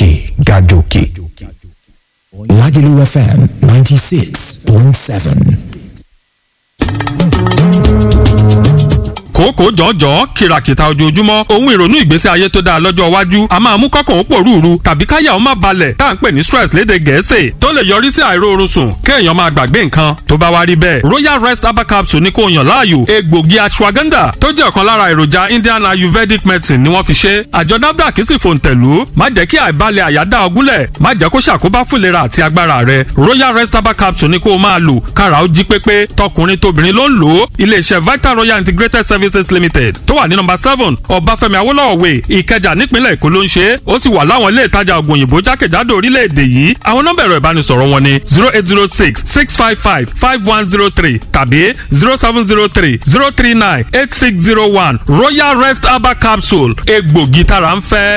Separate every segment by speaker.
Speaker 1: òkè gàjòkè.
Speaker 2: Lagelu FM 96.7.
Speaker 3: kòókòó jọ̀ọ́jọ́ kìràkìtà ojoojúmọ́ ohun ìrònú ìgbésí ayé tó dáa lọ́jọ́ iwájú a máa mú kọ́kàn ó pòrúurú tàbí káyà ó má balẹ̀ tá à ń pè ní stress léde gẹ̀ẹ́sì tó lè yọrí sí àìróorun sùn kéèyàn máa gbàgbé nǹkan tó bá wá rí bẹ́ẹ̀ royal rest herbal capsule ní kò yàn láàyò egbògi ashwagandha tó jẹ́ ọ̀kan lára èròjà indian ayurvedic medicine ni wọ́n fi ṣe àjọ nafdac sì fòǹtẹ̀lú má jẹ́ kí àìbalẹ̀ àyà dá ọgúnlẹ̀ má jẹ́ kó ṣàkóbá fún ìlera àti agbára rẹ royal rest herbal capsule ní kó o máa lò kára ó jí pépé tọkùnrin tóbìnrin ló ń lò ó iléeṣẹ́ vital royal integrated services limited tó wà ní nọ́mbà seven ọbáfẹ́mi awólọ́wọ̀ way ìkẹjà nípínlẹ̀ èkó ló ń ṣe é ó sì wà láwọn ilé ìtajà ògùn òyìnbó jákèjádò orílẹ̀-èdè yìí àwọn nọ́mbà ẹ̀rọ ìbánisọ̀rọ̀ wọn ni zero eight zero six six five five five one zero three tàbí zero seven zero three zero three nine eight six zero one royal rest herbal capsule egbògi tára ń fẹ́.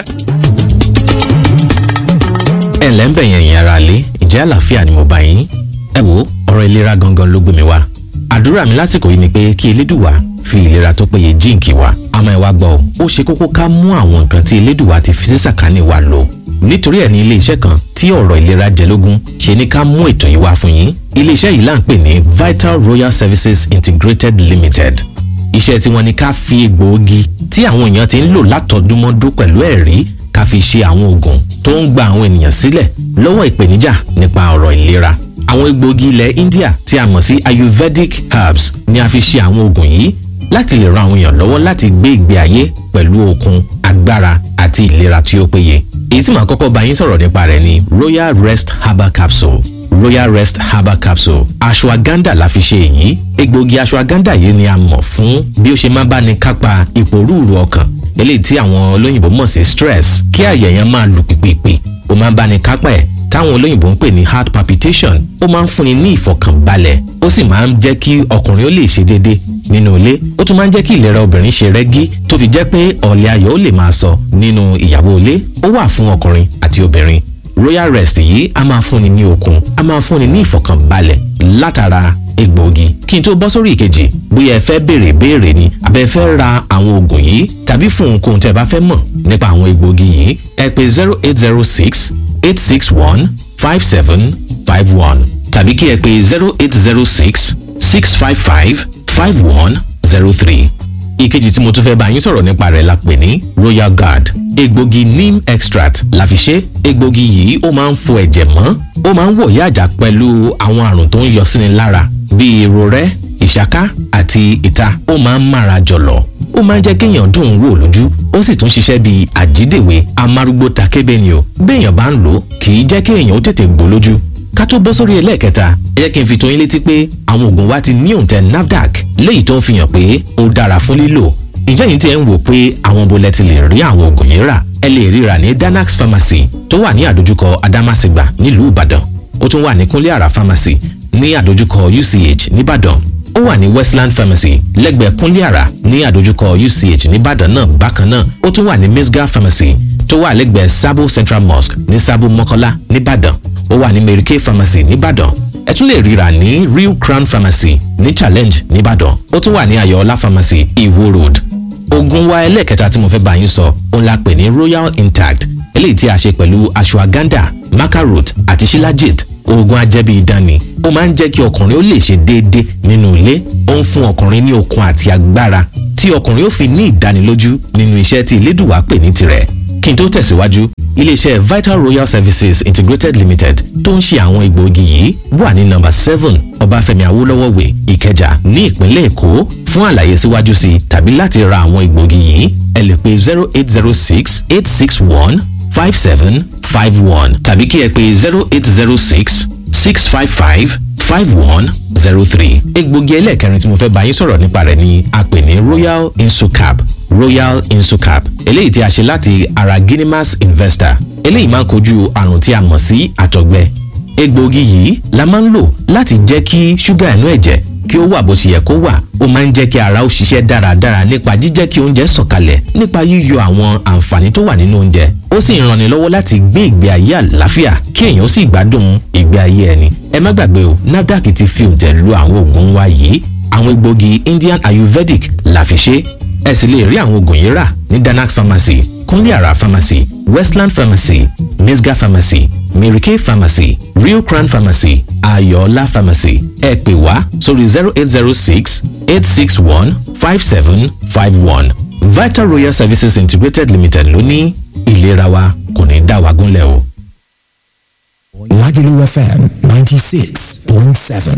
Speaker 4: ẹ ǹlẹ́ ń bẹ̀ yẹn yẹn ara lé ìjẹ́ àlàáfíà ni mo bá yín ẹ wo ọ̀rọ̀ ìlera gangan ló gbé mi wá àdúrà mi lásìkò yìí ni pé kí elédùwà fi ìlera tó péye jíǹkì wa àmọ́ ẹ wá gbọ́ ọ ó ṣe kókó ká mú àwọn nǹkan tí elédùwà ti fi sí sàkání wa lò nítorí ẹ̀ ní iléeṣẹ́ kan tí ọ̀rọ̀ ìlera jẹlógún ṣe ní ká mú ètò yìí wá fún yín iléeṣẹ́ yìí là ń pè ní Vital Royal Services Integrated Limited iṣẹ́ tí wọ́n ní ká fi egbòogi tí àwọn èèyàn ti ń lò látọdúnmọ́dún pẹ̀lú ẹ̀rí ká fi ṣe àwọn oògùn tó ń gba àwọn ènìyàn sílẹ̀ lọ́wọ́ ìpèníjà nípa ọ̀rọ̀ ìlera àwọn egbòogi ilẹ̀ India tí a mọ̀ sí Ayurvedic herbs ni a fi ṣe àwọn oògùn yìí láti lè ran àwọn èèyàn lọ́wọ́ láti gbé ìgbé ayé pẹ̀lú okun agbára àti ìlera tí ó péye èyí tí màá kọ́kọ́ bá yín sọ̀rọ̀ nípa rẹ̀ ni Royal Rest Herbal Capsule Royal Rest Herbal Capsule ashwagandha la fi ṣe èyí egbòogi ashwagandha yìí ni a mọ̀ fún bí ó ṣe máa bá ní kápá ìpòrúurú ọkàn eléyìí tí àwọn olóyìnbó mọ̀ sí stress kí àyà yẹn máa lù pìpìpì ó máa ń bá ní kápá ẹ̀ táwọn olóyìnbó ń pè ní heart palpitation ó máa ń fúnni ní ìfọ̀kànbalẹ̀ ó sì máa ń jẹ́ kí ọkùnrin ó lè ṣe déédéé nínú ilé ó tún máa ń jẹ́ kí ìlera obìnrin ṣe rẹ́gí tó fi jẹ́ pé ọ̀lẹ́ ayọ̀ ó lè máa sọ nínú ìyàwó ilé ó wà fún ọkùnrin àti obìnrin royal rest yìí a máa fúnni ní okun a máa fúnni ní ìfọ̀kànbalẹ̀ látara egbòogi kí n tó bọ́ sórí ìkejì bóyá ẹ fẹ́ béèrè béèrè ni àbẹ fẹ́ ra àwọn oògùn yìí tàbí fún ohunkóhun tẹ́ bá fẹ́ mọ̀ nípa àwọn egbòogi yìí ẹ pè zero eight zero six eight six one five seven five one tàbí kí ẹ pè zero eight zero six six five five five one zero three ìkejì tí mo tún fẹ́ bá yín sọ̀rọ̀ nípa rẹ̀ la pè ní royal guard egbògi neem extract la fi ṣe egbògi yìí ó máa ń fọ ẹ̀jẹ̀ mọ́ ó máa ń wọ̀ yáàjà pẹ̀lú àwọn àrùn tó ń yọ síni lára bíi irorẹ́ ìṣáká àti ìta ó máa ń mára jọ̀lọ̀ ó máa ń jẹ́ kéèyàn dùn ún wò lójú ó sì tún ṣiṣẹ́ bíi àjídèwé amárúgbó takébé ni o béèyàn bá ń lò kì í jẹ́ kéèyàn ó tètè gbó lójú ká tó bọ́ sórí ẹlẹ́ẹ̀kẹta ẹ jẹ́ kí n fi tó yín létí pé àwọn oògùn wa ti ní òǹtẹ̀ NAFDAC léyìí tó ń fi hàn pé ó dára fún lílò ǹjẹ́ yìí tí ẹ ń wò pé àwọn bolẹ̀ ti lè rí àwọn oògùn yìí rà ẹ lè ríra ní Danax Pharmacy tó wà ní àdójúkọ Adamasingba nílùú Ìbàdàn ó tún wà ní Kúnlé Àrà Pharmacy ní àdójúkọ UCH nìbàdàn ó wà ní Westland Pharmacy lẹ́gbẹ̀ẹ́ Kúnlé Àrà ní àdójúkọ UCH nìbàdàn náà bákan náà ó tún wà ní Misga Pharmacy tó wà lẹ́gbẹ̀ẹ́ Sabo Central Mosque ní Sabo Mọ́kọ́lá nìbàdàn ó wà ní Mary Kay Pharmacy nìbàdàn ẹ tún lè ríra ní Real Crown Pharmacy ní Challenge nìbàdàn ó tún wà ní Ayọ̀ọ́lá Pharmacy Iwo Road oògùn wa ẹlẹ́ẹ̀kẹta tí mo fẹ́ bá yín sọ òun la pè ní Royal Intact eléyìí tí a ṣe pẹ̀lú ashwagandha macarot àti shilajit oògùn ajẹ́bí idán ni ó máa ń jẹ́ kí ọkùnrin ó lè ṣe déédéé nínú ilé ó ń fún ọkùnrin ní okun àti agbára tí ọkùnrin ó fi ní ìdánilójú nínú iṣẹ́ tí Elédùwà pè ní tirẹ̀ kí n tó tẹ̀síwájú iléeṣẹ́ Vital Royal Services Integrated Limited tó ń ṣe àwọn egbòogi yìí wà ní nọ́mbà seven Ọbáfẹ́mi Awólọ́wọ̀ way Ìkẹjà ní ìpínlẹ̀ Èkó fún àlàyé síwájú sí i tàbí láti ra àwọn egbòogi yìí ẹ lè pè zero eight zero six eight six one five seven five one tàbí kí ẹ pè zero eight zero six six five five five one zero three. egbògi ẹlẹ́ẹ̀kẹrin tí mo fẹ́ bá yín sọ̀rọ̀ nípa rẹ̀ ni a pè ní royal insucap royal insucap eléyìí tí a ṣe láti ara guinemas investor eléyìí máa ń kojú àrùn tí a mọ̀ sí àtọ̀gbẹ egbògi yìí la máa ń lò láti jẹ́ kí ṣúgà inú ẹ̀jẹ̀ kí ó wà bó ṣe yẹ kó wà ó máa ń jẹ́ kí ara ó ṣiṣẹ́ dáradára nípa jíjẹ́ kí oúnjẹ sọ̀kalẹ̀ nípa yíyọ àwọn àǹfààní tó wà nínú oúnjẹ ó sì ń ranni lọ́wọ́ láti gbé ìgbé ayé àlàáfíà kí èèyàn sì gbádùn ìgbé ayé ẹni ẹ má gbàgbé o NAFDAC ti fi òǹtẹ̀ lu àwọn oògùn wa yìí àwọn egbògi Indian Ayurvedic la fi ṣe ẹ sì lè rí àwọn oògùn yìí rà ní danax pharmacy kúnlé àrà pharmacy westland pharmacy misga pharmacy mary kay pharmacy real crown pharmacy ayọ̀ọ́lá pharmacy ẹ pè wá sórí zero eight zero six eight six one five seven five one vital royal services integrated limited ló ní ìlera wa kò ní dá wa gúnlẹ̀ o.
Speaker 2: Lagelu FM 96.7.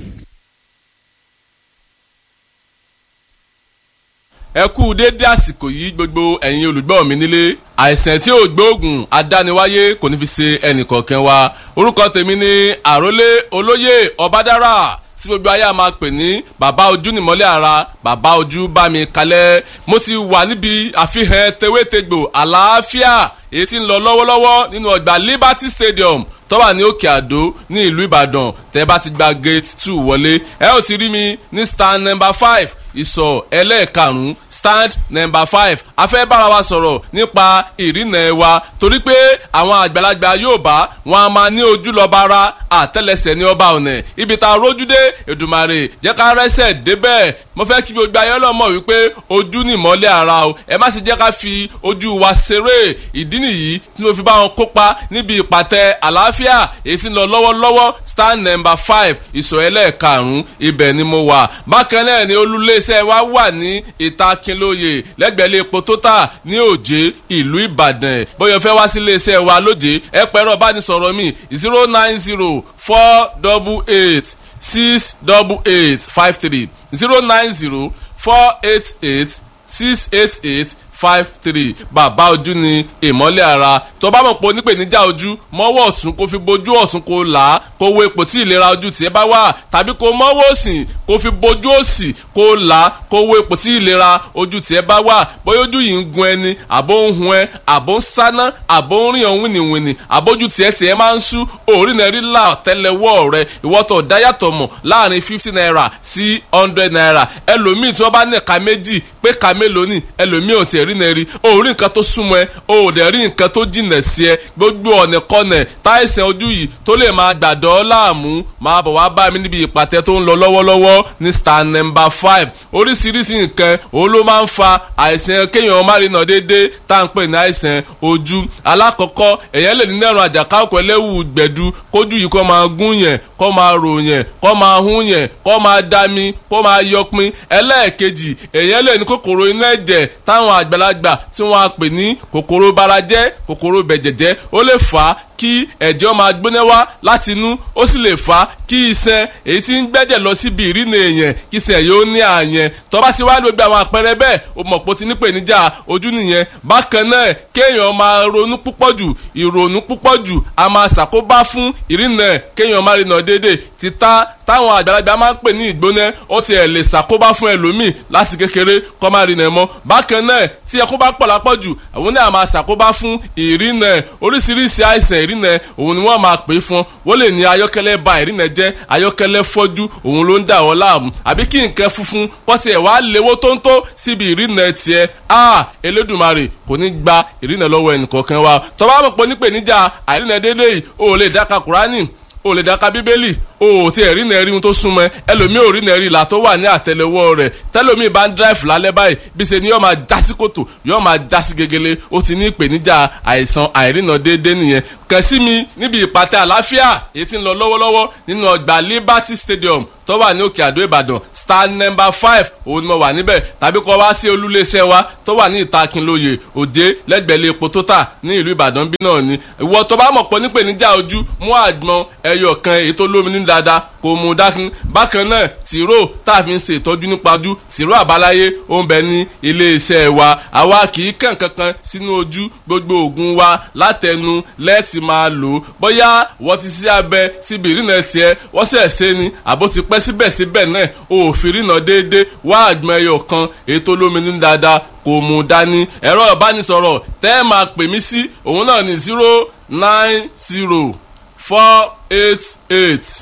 Speaker 1: ẹ kú déédé àsìkò yìí gbogbo ẹ̀yin olùgbọ́ mi nílé àìsàn tí ò gbóògùn adániwáyé kò ní fi ṣe ẹnìkọ̀ọ̀kan wa orúkọ tèmi ni àrólé olóyè ọbádára tí gbogbo ayé a máa pè ní bàbá ojú nìmọ́lẹ̀ ara bàbá ojú bá mi kalẹ̀ mo ti wà níbi àfihàn tewétegbò àlàáfíà èyí tí ń lọ lọ́wọ́lọ́wọ́ nínú ọgbà Liberty Stadium tó wà ní òkè àdó ní ìlú ìbàdàn tẹ́ bá ti gba gate two wọlé ẹ ó ti rí mi ní stand number five ìsọ̀ ẹlẹ́ẹ̀karùn-ún stand number five a fẹ́ bára wa sọ̀rọ̀ nípa ìrìnà ẹ̀ wa torí pé àwọn àgbàlagbà Yorùbá wọn a máa ní ojú lọ́ba ara àtẹ́lẹsẹ̀ ní ọba ọ̀nà ibi tá a rójú dé Èdùmàrè jẹ́ ká rẹ́sẹ̀ débẹ̀ mo fẹ́ kí gbogbo ayé ọlọ́mọ wípé ojú ni ìmọ́lẹ̀ ara o ẹ má sì jẹ́ ká fi ojú wa ṣeré ìdí nìyí tí mo fi bá wọn kópa níbi ìpàtẹ àlàáfíà èyí tí ń lọ lọ́wọ́lọ́wọ́ stand number five ìsọ̀ ẹlẹ́ẹ̀karùn-ún ibẹ̀ ni mo wà bákan náà ni olúléeṣẹ́ wa wà ní ìta Kínlóye lẹ́gbẹ̀lẹ́ epo tótà ní òjé ìlú Ìbàdàn bóyá fẹ́ wá sí iléeṣẹ́ wa lójé ẹ pẹ̀rọ bánisọ̀rọ̀ mi zero nine zero four double eight six double eight five three zero nine zero four eight eight six eight eight five three bàbá ojú ni ìmọ́lẹ̀ ara tó bá mọ̀ pé onípèníjà ojú mọ́wọ́ ọ̀tún kó fi bojú ọ̀tún kó là á kó wo ipò tí ìlera ojú tiẹ̀ bá wà tàbí kó mọ́wọ́ òsì kó fi bojú òsì kó là á kó wo ipò tí ìlera ojú tiẹ̀ bá wà bóyá ojú yìí ń gun ẹni àbó ń hun ẹ àbó ń sáná àbó ń rìn ọ̀hún wìnìwìnì àbójú tiẹ̀ tiẹ̀ máa ń sú òórì náà rí là tẹ́lẹ̀wọ́ rẹ ìwọ́tọ̀ dáyàtọ̀ mọ̀ láàrin fifty naira sí hundred naira ẹlòmíì tí wọ́n bá ní ẹ̀ka méjì pé ẹ̀ka mélòó ni ẹlòmíì ò tiẹ̀ rí náà rí o ò rí nǹkan tó súnmọ́ ẹ o ò dẹ̀ rí nǹkan tó jìnà sí ẹ gbogbo ọ̀nà kọ́nà táìsàn ojú yìí tó lè máa gbàdọ̀ láàmú máa bọ̀ wá bá mi níbi ìpàtẹ tó ń lọ lọ́wọ́lọ́wọ́ ní star number five oríṣiríṣi nǹkan òun ló máa ń fa àìsàn kéèyàn má rí nà déédéé tá à ń pè ní àìsàn ojú alákọ̀ọ́kọ́ èèyàn lè ní nẹ́rùn àjàkáwọ̀kọ̀ ẹlẹ́wù gbẹ̀du kójú yìí kó máa gún yẹn kó máa rò yẹn kó máa hún yẹn kó máa dami kó máa yọpin ẹlẹ́ẹ̀kejì èèyàn lè ní kòkòrò inú ẹ̀jẹ̀ táwọn àgbàlagbà tí wọ́n á pè ní kòkòrò barajẹ́ kòkòrò bẹ̀jẹ̀jẹ́ ó lè fà á kí ẹ̀jẹ̀ máa gbóná wá láti inú ó sì lè fà á kí iṣan èyí tí ń gbẹ́jẹ̀ lọ síbi ìrìnà èèyàn kí iṣan yóò ní àyẹn tó bá ti wá gbogbo àwọn àpẹẹrẹ bẹ́ẹ̀ o mọ̀ pé o ti nípèníjà ojú nìyẹn bákan náà kéèyàn máa ronú púpọ̀ jù ìrònú púpọ̀ jù a máa ṣàkóbá fún ìrìnà kéèyàn máa rìnà déédéé títà táwọn àgbàlagbà máa ń pè ní ìgbóná ó tiẹ̀ lè ṣàkóbá fún ẹlòmíì láti kékeré kó má rìnà mọ́ bákan náà tí ẹkún bá pọ̀ lápọ̀jù àwọn náà máa ṣàkóbá fún ìrìnà oríṣiríṣi àìsàn ìrìnà òun ni wọ́n máa pè é fún wọ́n lè ní ayọ́kẹ́lẹ́ ba ìrìnà jẹ́ ayọ́kẹ́lẹ́ fọ́jú òun ló ń dà wọ́n láàmú àbí kí nǹkan funfun kọ́ tiẹ̀ wá léwó tóńtó síbi ìrìnà tiẹ̀ a Elédùmarè kò ní gba ìrìnà lọ́wọ́ ẹnìkọ̀ọ̀kan wa tó bá mọ̀ pé nípèníjà àìrìnà déédéé yìí o lè dáka Kùránì o lè dáka Bíbélì o ò tí ẹ̀ rí nà rí ohun tó súnmọ́ ẹ ẹlòmíì ò rí nà rí ìlà tó wà ní àtẹ́lẹwọ́ rẹ̀ tẹlòmíì bá ń dráìfù lálẹ́ báyìí bí ṣe ni yóò máa já sí kòtò yóò máa já sí gegele ó ti ní ìpèníjà àìsàn àìrìnà déédéé nìyẹn kàn sí mi níbi ìpàtẹ àlàáfíà èyí tí ń lọ lọ́wọ́lọ́wọ́ nínú ọgbà Liberty Stadium tó wà ní òkè àdó Ìbàdàn star number five òun ni mo wà níbẹ̀ tàbí kọ́ wá sí olúléeṣẹ́ wa tó wà ní ìta Kínlóye Òjé lẹ́gbẹ̀lẹ́ epo tó tà ní ìlú Ìbàdàn bí náà ni ìwọ tó bá mọ̀ pọ̀ nípèníjà ojú mú àgbọn ẹyọ kan èyí tó lómi ní dáadáa kò mú dákun bákan náà tìró tá a fi ń ṣe ìtọ́jú nípa ojú tìró àbáláyé ó ń bẹ ní iléeṣẹ́ wa àwa kì í kàn kankan sínú ojú gbogbo oògùn wa látẹnu lẹ́ẹ̀tì máa lò ó bóyá wọ́n ti ṣe abẹ síbi ìrìnà tiẹ̀ wọ́n sẹ̀ ṣe ni àbó ti pẹ́ síbẹ̀síbẹ̀ náà o ò fi rìnà déédéé wá àgbọn ẹyọ kan èyí tó lómi ní dáadáa kò mú dání ẹ̀rọ ìbánisọ̀rọ̀ tẹ́ ẹ máa pè mí sí òun náà ní zero nine zero four eight eight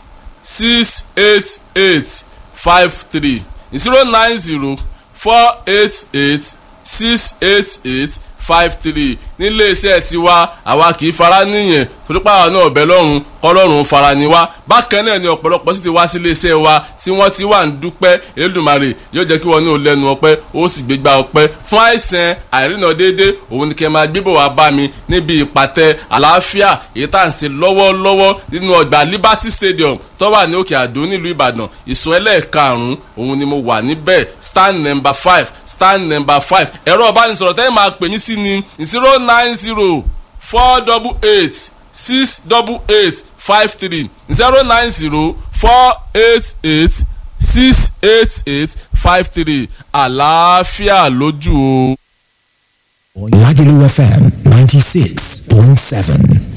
Speaker 1: six eight eight five three zero nine zero four eight eight six eight eight five three nílé iṣẹ́ tiwa àwa kì í fara níyẹn torípa àwọn náà bẹ lọ́rùn kọ́lọ́run fara ni wá bákan náà ni ọ̀pọ̀lọpọ̀ sì ti wá sí iléeṣẹ́ wa tí wọ́n ti wà ń dúpẹ́ Elédùmarè yóò jẹ́ kí wọ́n ní ò lẹ́nu ọpẹ́ ó sì gbégbá ọpẹ́ fún àìsàn àìrìnà déédé òun ni kẹ́ máa gbébọ̀ wá bá mi níbi ìpàtẹ àlàáfíà èyí tá à ń ṣe lọ́wọ́lọ́wọ́ nínú ọgbà Liberty Stadium tó wà ní òkè àdó nílùú Ìbàdàn ìsọ ẹlẹ́ẹ̀karùn-ún òun ni mo wà níbẹ̀ stand number five stand number five ẹ̀rọ ìbánisọ̀rọ̀ tẹ́lẹ̀ máa pè mí sí ni zero nine zero four double eight six double eight five three zero nine zero four eight eight six eight eight five three àlàáfíà lójú o.
Speaker 2: Lagelu FM 96.7.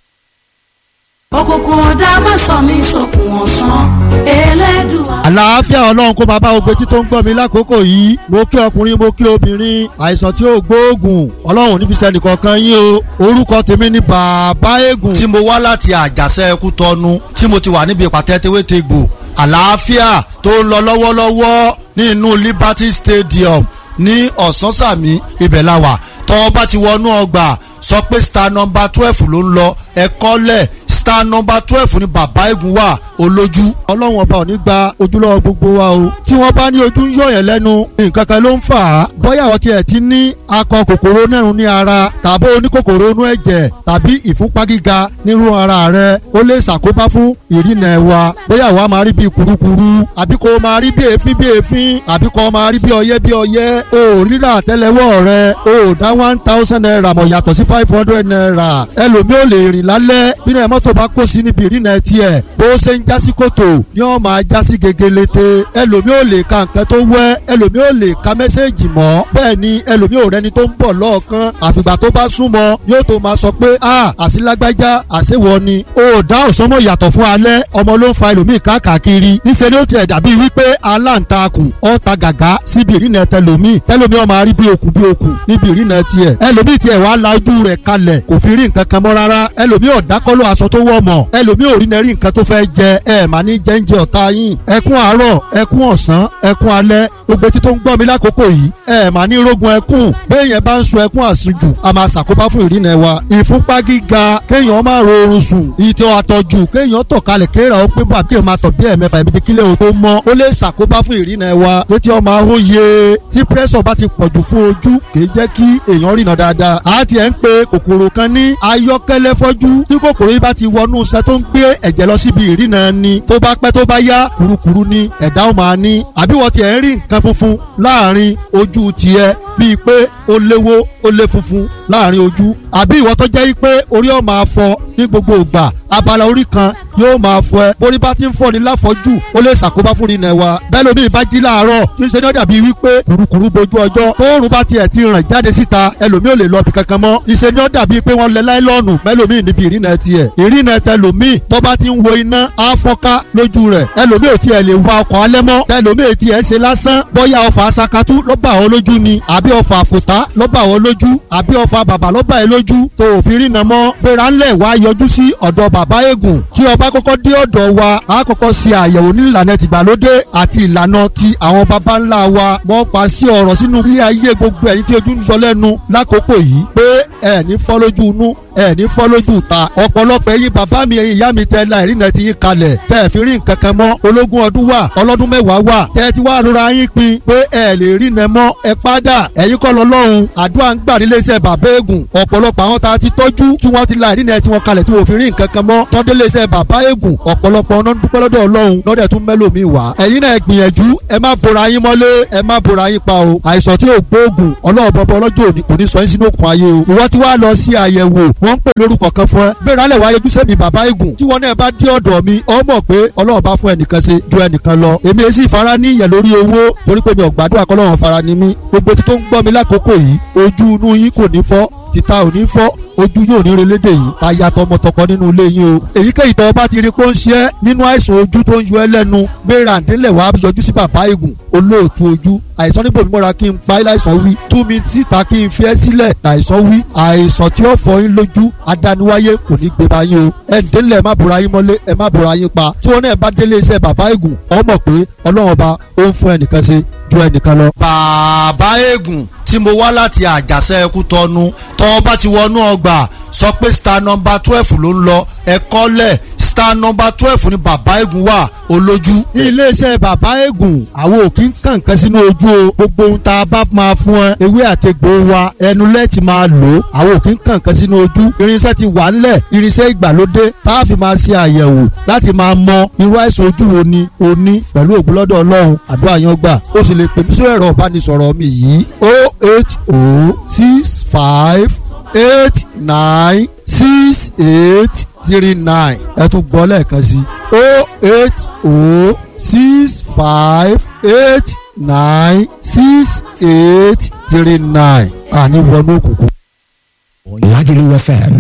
Speaker 5: òkùnkùn ọ̀dà má sọ mí sókun ọ̀sán elédùà.
Speaker 6: àlàáfíà ọlọ́run kó máa bá gbogbo etí tó ń gbọ́ mi lákòókò yìí mo kí ọkùnrin mo kí obìnrin àìsàn tí ó gbóògùn ọlọ́run ní fi sẹ́ni kankan yín o orúkọ tèmi ni bàbá eégún.
Speaker 7: tí mo wá láti àjàṣe ẹkú tọnu tí mo ti wà níbi ìpàtẹ tewétegbò àlàáfíà tó ń lọ lọ́wọ́lọ́wọ́ ní inú Liberty Stadium ní ọ̀sánsàmì ibẹ̀ la wà tọ́ bá ti wọnú ọgbà sọ pé star number twelve ló ń lọ ẹ̀kọ́ lẹ̀ star number twelve ni bàbá eégún wà olójú.
Speaker 6: ọlọ́run ọba ò ní gba ojúlọ́wọ́ gbogbo wa o tí wọ́n bá ní ojú ń yọ̀yàn lẹ́nu nǹkan kan ló ń fà á bóyá àwọn tiẹ̀ ti ní akọ kòkòrò nẹ́rùn ní ara tàbí oníkòkòrò inú ẹ̀jẹ̀ tàbí ìfúnpá gíga nírú ara rẹ ó lè ṣàkóbá fún ìrìnà ẹ̀wà bóyá àwa máa rí bí kurukuru àbí kò máa rí bí èéfín bí èéfín àbí kò máa rí bí ọyẹ́ bí ọyẹ́ o rírà àtẹ́lẹwọ́ rẹ o dá one thousand naira mọ̀ yàtọ̀ sí five hundred naira ẹlòmíì ò lè rìn lálẹ́ bí náà mọ́tò bá kó sí níbi ìrìnà tiẹ̀ bó ṣe ń jásí kòtò ni wọ́n máa jásí gegelete ẹlòmíì ò lè ka nǹkan tó wẹ́ ẹlòmíì ò lè ka mẹ́sẹ̀gì mọ́ bẹ́ẹ̀ ni ẹlòmíì ò rẹni tó ń bọ̀ lọ́ọ̀kan àfìgbà tó bá súnmọ́ yóò tó máa sọ pé a àsìlágbájá àṣewọ ni o dá òsánmọ̀ yàtọ̀ fún alẹ́ ọmọ ló ń fa ẹlòmíì káàkiri níṣẹ́ ni ó tiẹ̀ dàbí wípé aláǹtakùn ọ̀ta gàgá síbi ìrìnà tẹlòmíì tẹlòmíì ó máa rí bí okùn bí okùn níbi ìrìnà tiẹ̀ ẹlòmíì tiẹ̀ wàá la ojú rẹ̀ kalẹ̀ kò fi rí nǹkan kan mọ́ rárá ẹlòmíì ọ̀dákọ́lọ́ aṣọ tó wọ̀ mọ̀ ẹlòmíì ò rí nẹ́rí nǹkan tó fẹ́ jẹ ẹ mà ní jẹ́ńjẹ ọ̀tá yín ẹkún àárọ̀ ẹkún ọ̀sán ẹkún alẹ́ gbogbo etí tó ń gbọ́ mi lákòókò yìí ẹ mà ní rógun ẹkún béèyàn bá ń sun ẹkún àsunjù a máa ṣàkóbá fún ìrìnà wa ìfúnpá gíga kéèyàn máa ro oorun sùn ìtọ̀ àtọ̀jù kéèyàn tọ̀ kalẹ̀ kéèrà ó pé bá kéèyàn máa tọ̀ bí ẹ̀mẹ́fà ẹ̀mẹ́jì kílẹ̀ o tó mọ́ ó lè ṣàkóbá fún ìrìnà wa létí ọmọ ahóye tí pírẹ́sọ̀ bá ti pọ̀jù fún ojú kìí jẹ́ kí èèyàn rìnà dáadáa a ti ẹ̀ ń pe kòkòrò kan ní ayọ́kẹ́lẹ́ fọ́jú tí kòkòrò yìí bá ti wọnú iṣẹ́ tó ń gbé ẹ̀jẹ̀ lọ síbi ìrìnà ni tó bá pẹ́ tó bá yá kurukuru ni ẹ̀dá ó máa ní àbí wọ́n ti ẹ̀ ń rí nǹkan funfun láàrin ojú tiẹ̀ bíi pé ó léwó ó lé funfun láàrin ojú àbí ìwọ tó jẹ́ pé orí ọ̀ máa fọ ní gbogbo ìgbà abala orí kan yóò máa fọ ẹ borí bá ti ń fọ ní láfọjú ó lè ṣàkóbá fún ìrìnà wa bẹ́ẹ̀ lómi ìbá jí láàárọ̀ kí n ṣe ní ó dàbí wípé kurukuru bojú ọjọ́ tóorùn bá tiẹ̀ ti ràn jáde síta ẹlòmí ò lè lọ bí kankan mọ́ ìṣe ní ó dàbí pé wọ́n lẹ láìlọ́ọ̀nù mẹ́lòmí níbi ìrìnà tiẹ̀ ìrìnà tẹlòmí tó bá ti ń wo iná á fọ́nká lójú rẹ̀ ẹlòmí ò tiẹ̀ lè wa ọkọ̀ alẹ́ mọ́ tẹlòmí ò tiẹ̀ ṣe lásán bóyá ọfà asakatú ló bá ọ lójú ni àbí ọfà àfòtá ló bá ọ lójú àbí ọfà bàbà ló bá ẹ lójú tó òfin rìnà mọ́ gbéra ńlẹ̀ wá yọjú sí ọ̀dọ̀ bàbá eégún tí ọba kọ́kọ́ dé ọ̀dọ̀ wa a kọ́kọ́ ṣe àyẹ̀wò ní ìlànà tìgbàlódé àti ìlànà ti àwọn baba ńlá wa wọ́n pa sí ọ̀rọ̀ sínú ilé ayé gbogbo ẹ̀yin tí ojú ń yọ lẹ́nu lákòókò yìí pé ẹ̀ ní fọ́ lójú inú ẹ̀ ní fọ́ lójú ta ọ̀pọ̀lọpọ̀ ẹ̀yin bàbá mi ẹ̀yin ìyá mi tẹ́ la ìrìnà ti yín kalẹ̀ tẹ́ ẹ̀ fi rí nǹkan kan mọ́ ológun ọdún wà ọlọ́dún mẹ́wàá wà tẹ́ ẹ ti wá rora yín pin pé ẹ̀ lè rìnà mọ́ ẹ padà ẹ̀yin kọ́ lọ lọ́hùn àdúrà ń gbà nílé iṣẹ́ bàbá eégún ọ̀pọ̀lọpọ̀ àwọn tá a ti tọ́jú tí wọ́n ti la ìrìnà tí wọ́n kalẹ̀ tí wọ́n fi rí nǹkan kan mọ́ tọ́délé iṣẹ́ bàbá eégún ọ̀pọ̀lọpọ̀ ọ̀nà dúpẹ́ lọ́dọ̀ ọlọ́run lọ́dẹ̀ tún mẹ́lòmíì wá ẹ̀yin náà gbìyànjú ẹ má bora yín mọ́lé ẹ má bora yín pa o àìsàn tí ò gbóògùn ọlọ́run bọ́bọ́ ọlọ́jọ́ òní kò ní sọ yín sínú òkun ayé o ìwọ tí wàá lọ sí àyẹ̀wò wọ́n ń pè lórúkọ kan fún ẹ gbéra lẹ̀ wáyé ojúṣe mi bàbá eégún tí wọn náà bá dé ọ̀dọ̀ mi ọ mọ̀ pé ọlọ́run bá fún ẹnìkan ṣe ju ẹnìkan lọ èmi èsì ìfara ní ìyẹn lórí owó torí pé mi ò gbàdúrà kọ́lọ́run fara ni mí gbogbo tí tó ń gbọ́ mi lákòókò yìí ojú inú yín kò ní fọ́ títa ò ní fọ́ ojú yóò ní relédè yìí aya tọmọtọkọ nínú ilé yín o èyíkéyìí tó bá ti rí pé ó ń ṣe é nínú àìsàn ojú tó ń yọ ẹ́ lẹ́nu gbéra ǹdílẹ̀ wàá yọjú sí bàbá eégún olóòtú ojú àìsàn níbo mímọ́ra kí n pa ẹ́ láìsàn wí tú mi síta kí n fi ẹ́ sílẹ̀ láìsàn wí àìsàn tí ó fọ yín lójú adániwáyé kò ní gbé bá yín o ẹ ǹdílẹ̀ ẹ má bora yín mọ́lé ẹ má bora yín pa tí wọn náà bá délé iṣẹ́ bàbá eégún ọ mọ̀ pé ọlọ́run ọba ó ń fún ẹnìkan ṣe ju ẹnìkan lọ.
Speaker 7: bàbá eégún tí mo wá láti àjàṣe ẹkú tọnu tọ́ bá ti wọnú ọgbà sọ pé star number twelve ló ń lọ ẹ̀kọ́ lẹ̀ star number twelve ni bàbá eégún wà olójú.
Speaker 6: ní iléeṣẹ́ bàbá eégún àwọn ò kí ń kàn kan sínú ojú o gbogbo ohun tá a bá máa fún ẹ ewé àtegbò wa ẹnu lẹ́ẹ̀tì máa lò ó àwọn ò kí ń kàn kan sínú ojú irinṣẹ́ ti wà ńlẹ̀ irinṣẹ́ ìgbàlódé tá a fi máa ṣe àyẹ̀wò láti máa mọ irú àìsàn ojú wo ni o ní pẹ̀lú ògùn lọ́dọ̀ ọlọ́run àdúrà yan gbà ó sì lè pè mí sórí ẹ̀rọ ìbánisọ̀rọ̀ mi yìí o eight o six five eight nine six eight three nine ẹ tún gbọ́ lẹ́ẹ̀kan sí o eight o six five eight nine six eight three nine àní wọnú òkùnkùn.
Speaker 2: Lagelu FM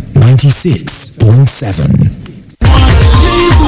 Speaker 2: 96.7.